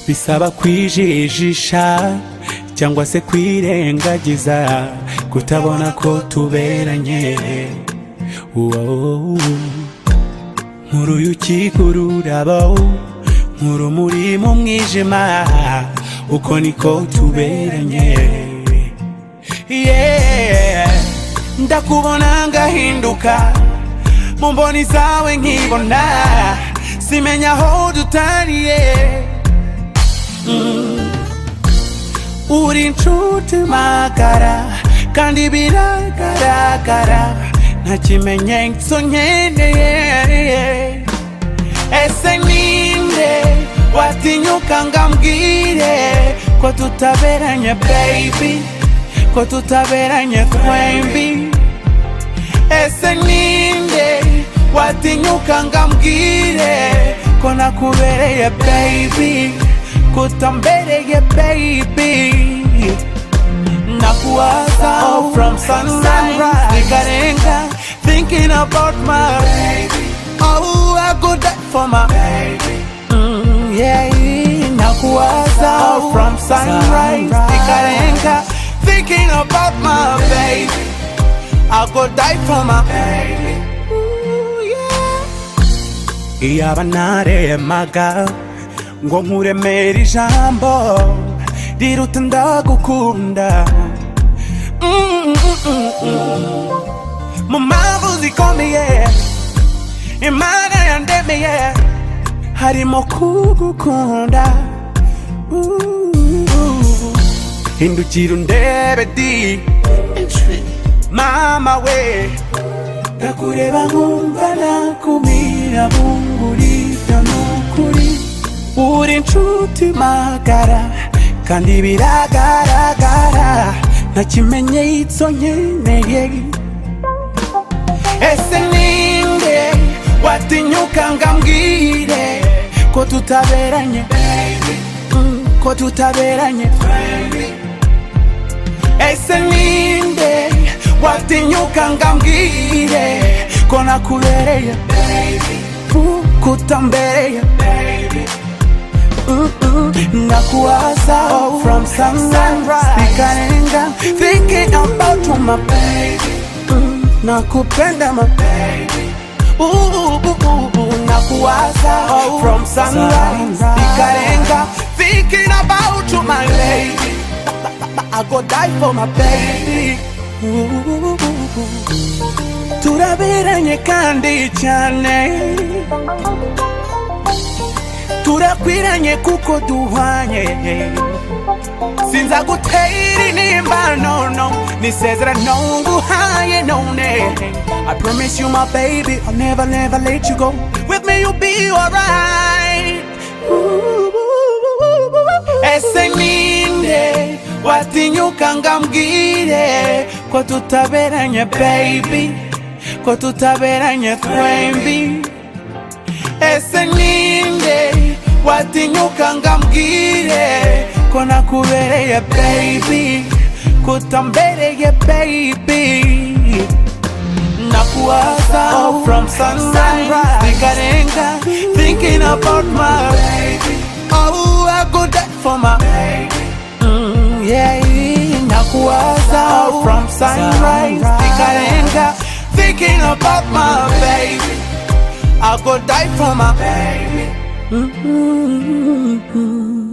bisaba kwijijisha cyangwa se kwirengagiza kutabona ko tuberanye Wow. nkuru y'ukikura urabo nkuru muri mu mwijima uko niko tuberanye Yeah. ndakubona ngahinduka mu mboni zawe nkibona simenya aho dutariye uri inshuti magara kandi biragaragara nta kimenyetso nkeneye ese ninde watinyuka ngambwire ko tutaberanye baby ko tutaberanye twembi ese ninde watinyuka ngambwire ko nakubereye baby kutambereye baby nakuwaza oh, from sunrise nikarenga thinking about my baby oh I go die for my baby mm, yeah nakuwaza oh, from sunrise nikarenga thinking about my baby I go die for my baby Ooh, yeah. iyaba naremaga ngo nkuremere ijambo riruta ndagukunda Mm, mm, mm, mm. mu mpamvu zikomeye imana yandemeye harimo kugukunda Ooh. hindukira undebe di mama we ndakureba nkumva nakumira bungurira nukuri uri inshuti magara kandi biragaragara nta kimenyetso nkeneye ese ninde watinyuka ngambwire ko tutaberanye Mm, ko tutaberanye ese ninde watinyuka ngambwire ko nakubereye Ku- kutambereye Mm, mm. nakuwaza oh, from sunrise nikarenga thinking about you, my baby Mm, nakupenda my baby Ooh, ooh, ooh, ooh, nakuwaza oh, from sunrise nikarenga thinking about you, my lady I go die for my baby. Ooh. Turaberanye kandi cyane turakwiranye kuko duhwanye sinza gutera intimba no no nisezerano nguhaye none I promise you my baby I'll never never let you go with me you'll be alright ese ninde watinyuka ngambwire ko tutaberanye baby ko tutaberanye twembi ese ninde watinyuka ngambwire ko nakubereye baby kutambereye baby nakuwaza oh, from sunrise nikarenga thinking about my baby oh I go die for my baby mm, yeah nakuwaza oh, from sunrise nikarenga thinking about my baby I go die for my baby mm mm, mm, mm.